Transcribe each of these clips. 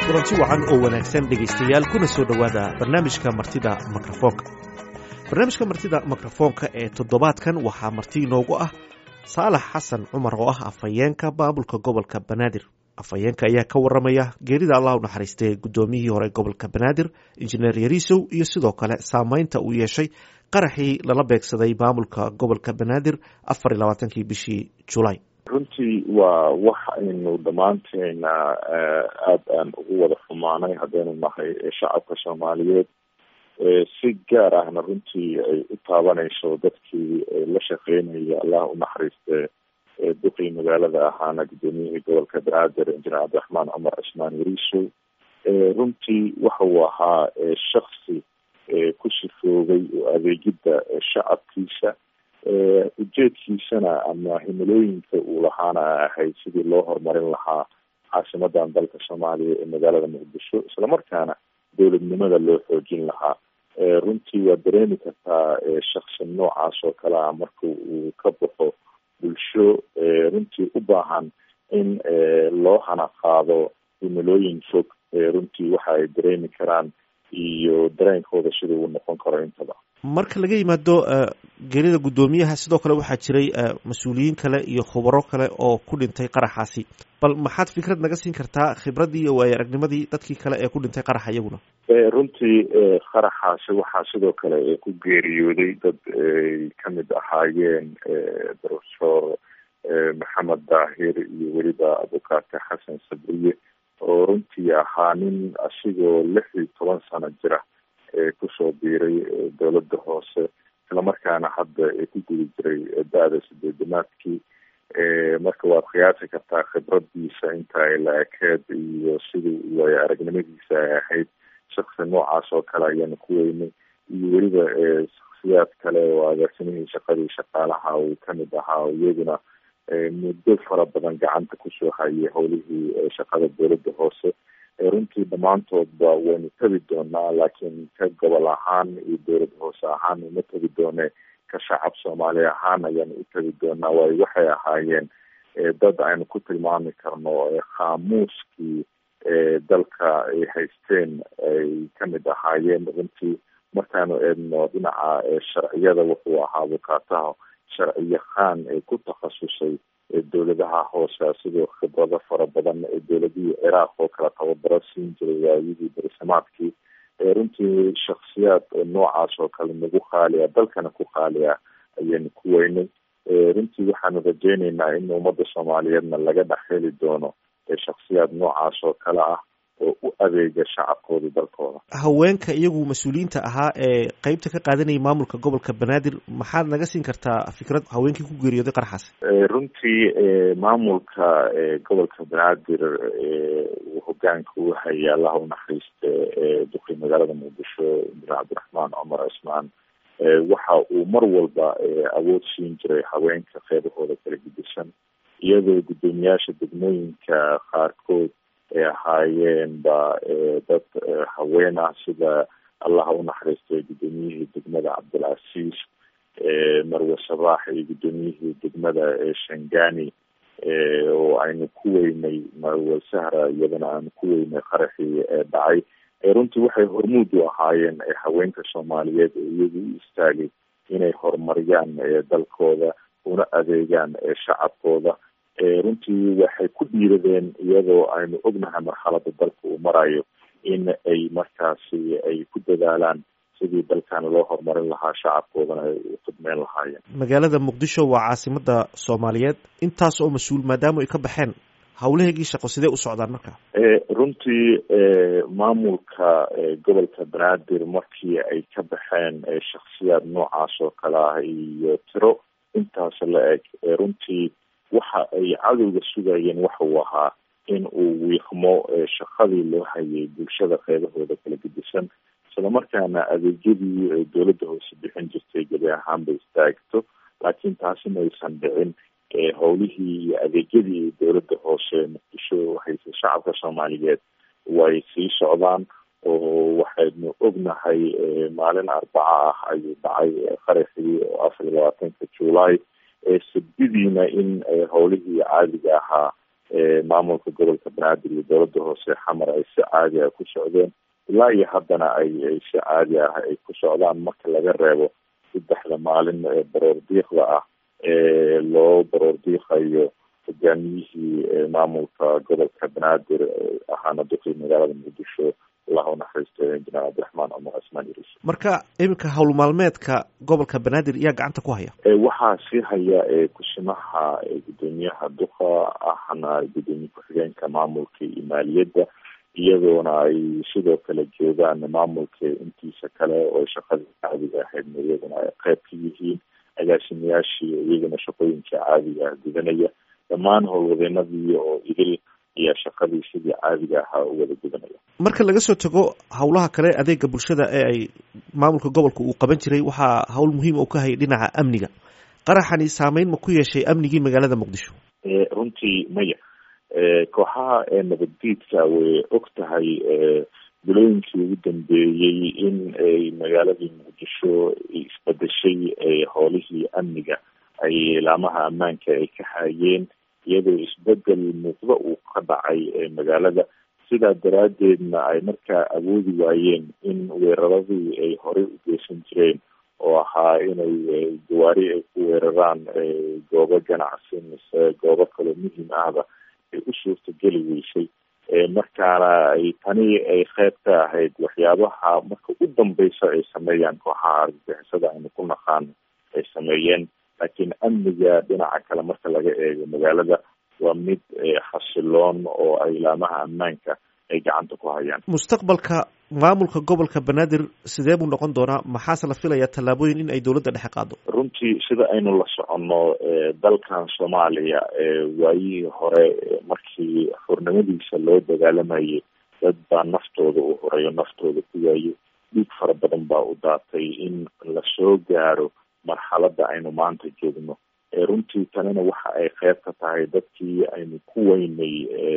kulanti wacan oo wanaagsan dhegaystayaal kuna soo dhowaada barnaamijka martida mikrofoonka barnaamijka martida mikrofoonka ee toddobaadkan waxaa marti inoogu ah saalax xasan cumar oo ah afhayeenka maamulka gobolka banaadir afhayeenka ayaa ka waramaya geerida allah u naxariistay guddoomiyihii hore gobolka banaadir injineer yariisow iyo sidoo kale saameynta uu yeeshay qaraxii lala beegsaday maamulka gobolka banaadir afar iyo labaatankii bishii julaay runtii waa wax aynu dhammaanteena aada aan ugu wada xumaanay haddaynu nahay shacabka soomaaliyeed si gaar ahna runtii ay u taabanayso dadkii la shaqeynaya allah u naxariiste duqii magaalada ahaana guddoomiyihii gobolka banaadir injineer cabdiraxmaan cumar cismaan yariisow runtii waxa uu ahaa shaksi ku sifoogay oo adeegidda shacabkiisa ujeedkiisana ama himilooyinka uu lahaana ahayd sidii loo horumarin lahaa caasimadan dalka soomaaliya ee magaalada muqdisho islamarkaana dowladnimada loo xoojin lahaa runtii waa dareemi kartaa shaksi noocaas oo kale ah marka uu ka baxo bulsho runtii u baahan in loo hana qaado himilooyin fog runtii waxa ay dareemi karaan iyo dareenkooda sida uu noqon karo intaba marka laga yimaado geerida guddoomiyaha sidoo kale waxaa jiray mas-uuliyiin kale iyo khubaro kale oo ku dhintay qaraxaasi bal maxaad fikrad naga siin kartaa khibraddii iyo waayo aragnimadii dadkii kale ee ku dhintay qaraxa iyaguna runtii qaraxaasi waxaa sidoo kale ku geeriyooday dad ay kamid ahaayeen professor maxamed daahir iyo weliba abukaate xasan sabriye oo runtii ahaa nin asigoo lix iyo toban sano jira kusoo biiray dowladda hoose islamarkaana hadda ku guda jiray da-da sideedamaadkii marka waad qiyaasi kartaa khibradiisa inta ay la ekeed iyo sidii waayo aragnimadiisa ay ahayd shaksi noocaas oo kale ayaanu ku weynay iyo weliba shaksiyaad kale oo agaasimihii shaqadii shaqaalaha uu kamid ahaa iyaguna muddo fara badan gacanta kusoo hayay howlihii shaqada dowladda hoose runtii dhammaantoodba waynu tegi doonaa laakiin ka gobol ahaan iyo dowlad hoose ahaan uma tegi doone ka shacab soomaali ahaan ayaanu u tegi doonaa waayo waxay ahaayeen dad aynu ku tilmaami karno khaamuuskii dalka ay haysteen ay kamid ahaayeen runtii markaanu eedno dhinaca sharciyada wuxuu ahaa abukaataha sharciyaqaan ee ku takhasusay dowladaha hoose sidoo khibrado fara badan ee dowladihii ciraaq oo kale tababaro siin jiray waayidii barisamaadkii runtii shaksiyaad noocaas oo kale nagu qaaliya dalkana ku qaaliya ayaynu ku weynay runtii waxaanu rajeyneynaa in ummadda soomaaliyeedna laga dhex heli doono shaksiyaad noocaas oo kale ah oo u adeega shacabkooda dalkooda haweenka iyagu mas-uuliyiinta ahaa ee qeybta ka qaadanayay maamulka gobolka banaadir maxaad naga siin kartaa fikrad haweenkii ku geeriyooday qaraxaas runtii maamulka gobolka banaadir uu hogaanka u hayay allaha u naxariiste duqii magaalada muqdisho injineer cabdiraxmaan cumar cismaan waxa uu mar walba awood siin jiray haweenka qeybahooda kala gedisan iyadoo guddoomiyaasha degmooyinka qaarkood ay ahaayeen ba dad haween ah sida allaha u naxariistay guddoomiyihii degmada cabdilcasiis marwe sabaax iyo guddoomiyihii degmada shangani oo aynu ku weynay marwe sahra iyadana aanu ku weynay qaraxii dhacay runtii waxay hormuud u ahaayeen haweenka soomaaliyeed ee iyagu u istaagay inay horumariyaan dalkooda una adeegaan shacabkooda runtii waxay ku dhiiradeen iyadoo aynu ognahay marxalada dalka uu marayo in ay markaasi ay ku dadaalaan sidii dalkan loo horumarin lahaa shacabkoodana ay u khidmeyn lahaayeen magaalada muqdisho waa caasimada soomaaliyeed intaas oo mas-uul maadaama ay ka baxeen hawlaheygii shaqo sidee u socdaan marka runtii maamulka gobolka banaadir markii ay ka baxeen shaksiyaad noocaas oo kale ah iyo tiro intaas la eg runtii waxa ay cadowga sugayeen waxa uu ahaa in uu wiiqmo shaqadii loo hayay bulshada qeybahooda kala gedisan islamarkaana adeegyadii dowladda hoose bixin jirtay gebi ahaanba istaagto laakiin taasi maysan dhicin howlihii iyo adeegyadii dowladda hoose muqdisho haysa shacabka soomaaliyeed way sii socdaan oo waxaynu ognahay maalin arbaca ah ayuu dhacay qaraxii oo afar iyo labaatanka juulaay sabdidiina in howlihii caadiga ahaa maamulka gobolka banaadir iyo dowladda hoose xamar ay si caadi ah ku socdeen ilaa iyo haddana ay ay si caadi ah ay ku socdaan marka laga reebo saddexda maalin ee baroor diiqda ah ee loo baroor diiqayo hogaamiyihii maamulka gobolka banaadir ahaana duqii magaalada muqdisho allahu naxariisto injineer cabdiraxmaan cumar cismaan iris marka iminka howl maalmeedka gobolka banaadir yaa gacanta ku haya waxaa sii haya kusimaha gudoomiyaha duqa ahna gudoomiye ku-xigeenka maamulka iyo maaliyadda iyadoona ay sidoo kale joogaan maamulka intiisa kale oo shaqadii caadiga ahaydna iyaguna ay qeyb ka yihiin agaasimayaashii iyaguna shaqooyinka caadiga ah gudanaya dhammaan howlwadeenadii oo idil ayaa shaqadii sidii caadiga ahaa u wada gudanaya marka laga soo tago howlaha kale adeega bulshada ee ay maamulka gobolka uu qaban jiray waxaa howl muhiim u ka hayay dhinaca amniga qaraxani saameyn ma ku yeeshay amnigii magaalada muqdisho runtii maya kooxaha nabaddiidka way og tahay bilooyinkii ugu dambeeyey in ay magaaladii muqdisho isbedeshay howlihii amniga ay laamaha ammaanka ay ka hayeen iyadoo isbedel muuqdo uu ka dhacay magaalada sidaa daraaddeedna ay markaa awoodi waayeen in weeraradii ay horey u geysan jireen oo ahaa inay gawaari ay ku weeraraan goobo ganacsi mise goobo kaloo muhiim ahba ay u suurtageli weysay markaana ay tani ay qeyb ka ahayd waxyaabaha marka u dambeysa ay sameeyaan kooxaha argagixisada aynu ku naqaano ay sameeyeen laakiin amniga dhinaca kale marka laga eego magaalada waa mid xasiloon oo ay laamaha ammaanka ay gacanta ku hayaan mustaqbalka maamulka gobolka banaadir sidee buu noqon doonaa maxaase la filayaa tallaabooyin in ay dowladda dhexe qaado runtii sida aynu la soconno dalkan soomaaliya waayihii hore markii xurnimadiisa loo dagaalamayay dad baa naftooda u horeeyo naftooda ku waayo dhiig fara badan baa u daatay in lasoo gaaro marxaladda aynu maanta joogno runtii tanina waxa ay qeyb ka tahay dadkii aynu ku weynay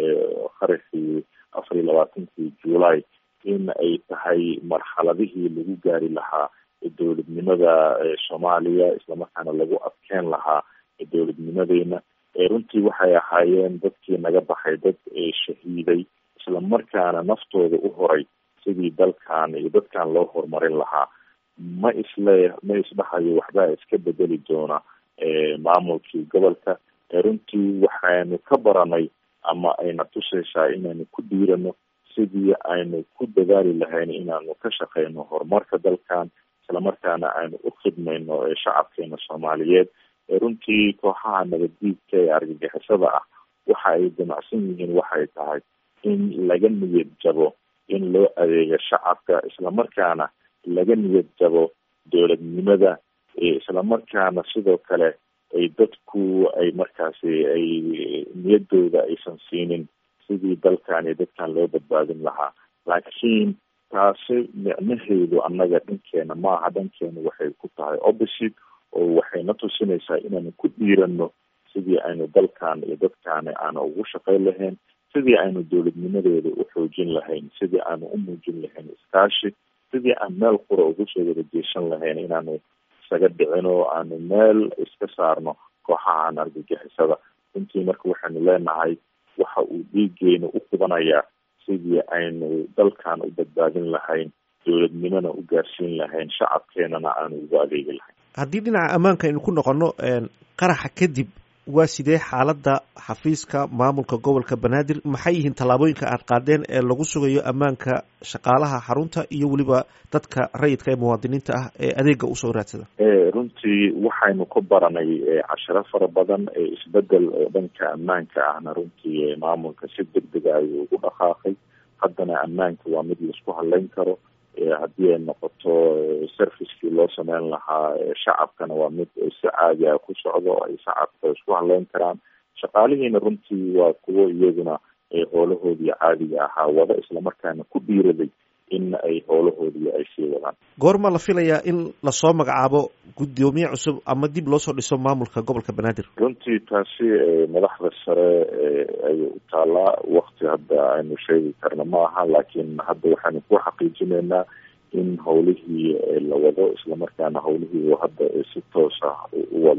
qarixii afar iyo labaatankii july in ay tahay marxaladihii lagu gaari lahaa dowladnimada soomaaliya islamarkaana lagu adkeen lahaa dowladnimadeena runtii waxay ahaayeen dadkii naga baxay dad shahiiday islamarkaana naftooda u horay sidii dalkan iyo dadkan loo horumarin lahaa ma isle ma isdhahayo waxbaa iska bedeli doona maamulkii gobolka runtii waxaanu ka baranay ama ayna tusaysaa inaynu ku dhiirano sidii aynu ku dadaali lahayn inaanu ka shaqeyno horumarka dalkan islamarkaana aynu u khidmayno shacabkeena soomaaliyeed runtii kooxaha nabaddiidka ee argagixisada ah waxa ay damacsan yihiin waxay tahay in laga niyad jabo in loo adeego shacabka islamarkaana laga niyad jabo dowladnimada islamarkaana sidoo kale ay dadku ay markaasi ay niyaddooda aysan siinin sidii dalkan iyo dadkan loo badbaadin lahaa laakiin taasi micnaheedu annaga dhankeena maaha dhankeena waxay ku tahay opposite oo waxayna tusinaysaa inaanu ku dhiirano sidii aynu dalkan iyo dadkaani aanu ugu shaqayn lahayn sidii aynu dowladnimadooda u xoojin lahayn sidii aanu u muujin lahayn iskaashi sidii aan meel qura ugu soo wada jeeshan lahayn inaanu isaga dhicino aanu meel iska saarno kooxahan argagixisada runtii marka waxaynu leenahay waxa uu dhiigeena u qubanayaa sidii aynu dalkan u badbaadin lahayn dowladnimona u gaarsiin lahayn shacabkeenana aanu ugu adeegi lahayn haddii dhinaca ammaanka aynu ku noqono qaraxa kadib waa sidee xaaladda xafiiska maamulka gobolka banaadir maxay yihiin tallaabooyinka aad qaadeen ee lagu sugayo ammaanka shaqaalaha xarunta iyo weliba dadka rayidka ee muwaadiniinta ah ee adeega usoo raadsada runtii waxaynu ka baranay cashiro fara badan isbedel oo dhanka ammaanka ahna runtii maamulka si deg dega ayuu ugu dhaqaaqay haddana ammaanka waa mid laisku hadleyn karo haddii ay noqoto servicekii loo sameyn lahaa shacabkana waa mid si caadi ah ku socdo ay shacabka isku hadleyn karaan shaqaalihiina runtii waa kuwo iyaguna howlahoodii caadiga ahaa wada islamarkaana ku dhiiraday in ay howlahoodii ay sii wadaan goorma la filayaa in lasoo magacaabo guddoomiye cusub ama dib loo soo dhiso maamulka gobolka banaadir runtii taasi madaxda sare ayay u taalaa wakti hadda aynu sheegi karna ma aha laakiin hadda waxaanu ku xaqiijinaynaa in howlihii la wado islamarkaana howlihii hadda si toos ah u wado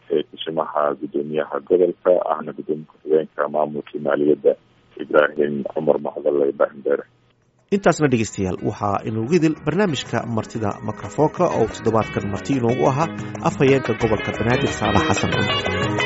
kusimaha guddoomiyaha gobolka ahna guddoomiye ku-xigeenka maamulkii maaliyadda ibraahim cumar macdalla ibraahim beere intaasna dhegeystayaal waxaa inugu idil barnaamijka martida mikrofoonka oo toddobaadkan marti inoogu ahaa afhayeenka gobolka banaadir saalax xasan cumar